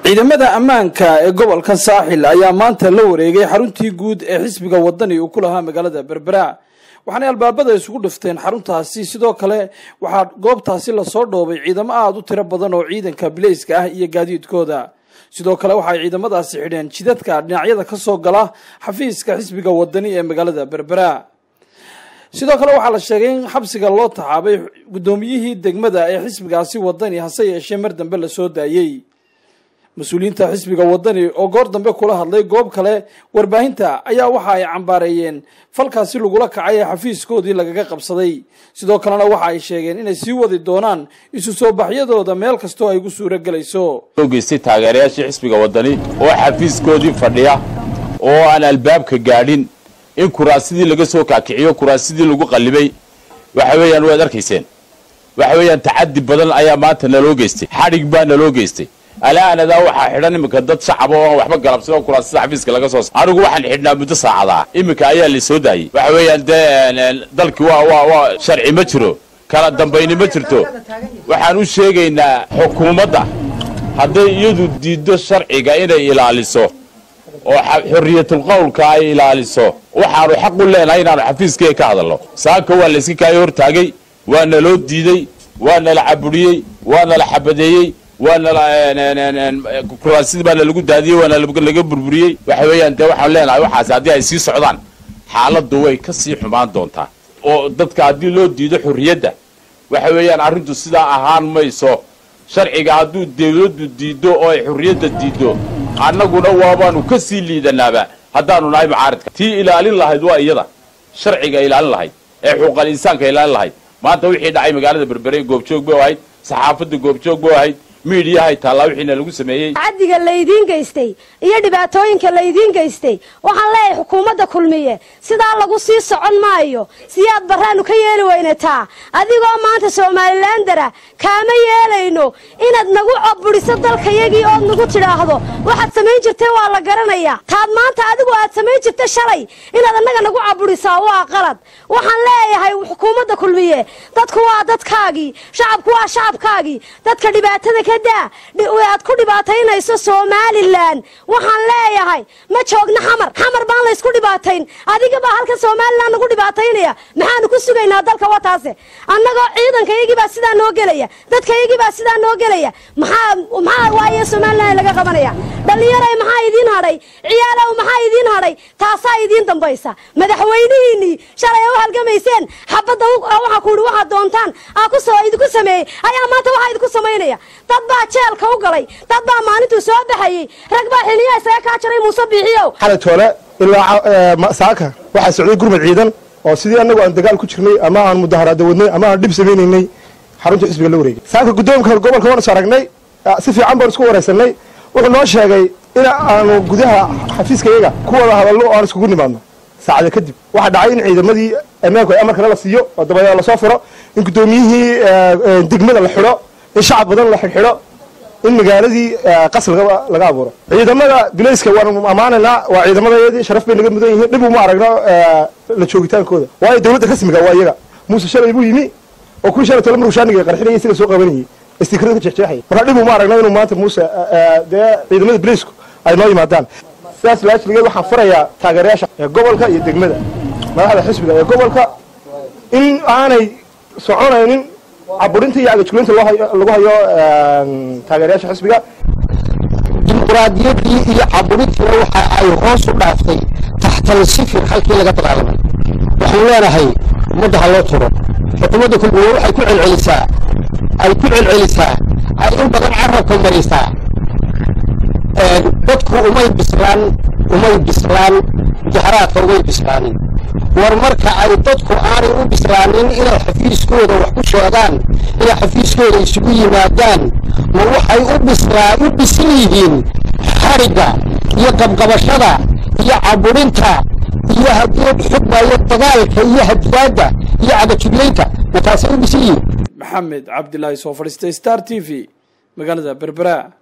ciidamada ammaanka ee gobolka saaxil ayaa maanta la wareegay xaruntii guud ee xisbiga wadani uu ku lahaa magaalada berbera waxaanay albaabada isugu dhifteen xaruntaasi sidoo kale waxaa goobtaasi lasoo dhoobay ciidamo aada u tiro badan oo ciidanka bileyska ah iyo gaadiidkooda sidoo kale waxaay ciidamadaasi xidheen jidadka dhinacyada ka soo gala xafiiska xisbiga wadani ee magaalada berbera sidoo kale waxaa la sheegay in xabsiga loo taxaabay guddoomiyihii degmada ee xisbigaasi wadani hase yeeshee mar dambe lasoo daayey mas-uuliyiinta xisbiga wadani oo goor dambe kula hadlay goob kale warbaahinta ayaa waxa ay cambaareeyeen falkaasi lagula kacay ee xafiiskoodii lagaga qabsaday sidoo kalena waxa ay sheegeen inay sii wadi doonaan isu soo baxyadooda meel kastoo ay gu suuro gelayso geystay taageerayaashii xisbiga wadani oo xafiiskoodii fadhiya oo aan albaabka gaadhin in kuraasidii laga soo kaakiciyo kuraasidii lagu qallibay waxa weeyaan waad arkayseen waxa weeyaan tacadi badan ayaa maanta naloo geystay xadhig baa naloo geystay alaanadaa waxaa xidhan iminka dad shacaba oo aan waxba galabsano kuraasida xafiiska laga soo sa anigu waxaan xidhnaa muddo saacadaa iminka ayaa la soo daayey waxa weeyaan dee dalkii waa waa waa sharci ma jiro kala dambayni ma jirto waxaan u sheegaynaa xukuumadda hadday iyadu diiddo sharciga inay ilaaliso oo xorriyatul qowlka ay ilaaliso waxaanu xaq u leenahay inaanu xafiiskee ka hadalno saaka waa layska kaayo hortaagay waa naloo diidey waa nala caburiyey waa nala xabadeeyey waana kuraasidii baana lagu daadiyey waana laga burburiyey waxa weeyaan dee waxaan leenahay waxaas haddii ay sii socdaan xaaladdu way ka sii xumaan doontaa oo dadka haddii loo diido xorriyadda waxa weeyaan arrintu sidaa ahaan mayso sharciga hadduu dawladdu diiddo oo ay xorriyadda diiddo annaguna waabaanu ka sii liidanaaba haddaanu nahay mucaaridka tii ilaalin lahayd waa iyada sharciga ilaalin lahayd ee xuquuqal insaanka ilaalin lahayd maanta wixii dhacay magaalada berbere goobjoog bay ahayd saxaafadda goobjoog bay ahayd miidiyahay taallaa wixiina lagu sameeyey cadiga laydiin geystay iyo dhibaatooyinka laydiin geystay waxaan leeyahay xukuumadda kulmiye sidaa lagu sii socon maayo siyaad barraanu ka yeeli weynataa adigoo maanta somalilandara kaama yeelayno inaad nagu caburiso dalkayagii ood nagu tidhaahdo waxaad samayn jirtay waa la garanayaa taad maanta adigu aad samayn jirta shalay inaad annaga nagu caburisaa waa qalad waxaan leeyahay xukuumadda kulmiye dadku waa dadkaagii shacabku waa shacabkaagii dadka dhibaatada aad ku dhibaataynayso somalilan waxaan leeyahay ma joogna xamar xamar baan laysku dhibaatayn adigabaa halkan somalilan nagu dhibaataynaya maxaanu ku sugaynaa dalka wataase annagoo ciidankayagiibaa sidaa noo gelaya dadkayagiibaa sidaa noo gelaya maxaa waaye somalilan laga qabanaya dhallinyaray maxaa idiin hadhay ciyaalow maxaa idiin hadhay taasaa idiin dambaysa madaxweynihiinnii shalay u halgamayseen xabadda waxaa ku ihi waxaad doontaan idinku sameeyey ayaa maanta waxaa idinku samaynaya dad baa jeelka u galay dad baa maalintuu soo baxayey rag baa xiliyaa isaga kaa jaray muuse biixiyow xalay toole ilaa saaka waxaa socday gurmad ciidan oo sidii annagu aan dagaal ku jirnay ama aan mudaharaada wadnay ama aan dhib samaynaynay xarunta xisbiga la wareegay saaka guddoomka gobolka waan is aragnay si fiican baan isku waraysanay wuxuu noo sheegay in aanu gudaha xafiiskayaga ku wada hadalno oo aan iskugu nimaadno saacada kadib waxaa dhacay in ciidamadii ammaanku ay amarkale la siiyo oo dabadeed lasoo furo in guddoomiyihii degmada la xidho in shacab badan la xidhxidho in magaaladii qasl laga abuuro ciidamada bilayska waanu ammaanaynaa waa ciidamadeedii sharaf bay naga mudan yihiin dhib uma aragno la joogitaankooda waayo dawladda rasmiga waa iyaga muuse shalay buu yimi oo kuwii shalay tole marushaaniga qarxinaya isaga soo qabanayay istikrada ka jexjeexaya marka dhib uma aragno inuu maanta muuse dee ciidamada bilaysku ay noo yimaadaan sidaas laajligeed waxaan farayaa taageerayaasha ee gobolka iyo degmada madaxda xisbiga ee gobolka in aanay soconaynin caburinta iyo agajulinta lagu hayo taageerayaasha xisbiga dimuqraadiyaddii iyo caburintiina waxa ay hoos u dhaaftay taxtal sifir halkii laga dagaalamay waxaan leenahay ummadda ha loo turo xukuumadda kulmiye waxay ku celcelisaa ay ku celcelisaa ay in badan carabka marisaa dadku umay bislaan umay bislaan mudaxaraadka umay bislaanin war marka ay dadku aanay u bislaanin inay xafiiskooda wax ku sheegaan inay xafiiskooda isugu yimaadaan ma waxay u bislaa u bisil yihiin xadhigga iyo qabqabashada iyo caburinta iyo haddii xugmayo dagaalka iyo hadiyaadda iyo cadajuglaynta ma taasay u bisil yihiin maxamed cabdilaahi soo fadhiistay star t v magaalada berbera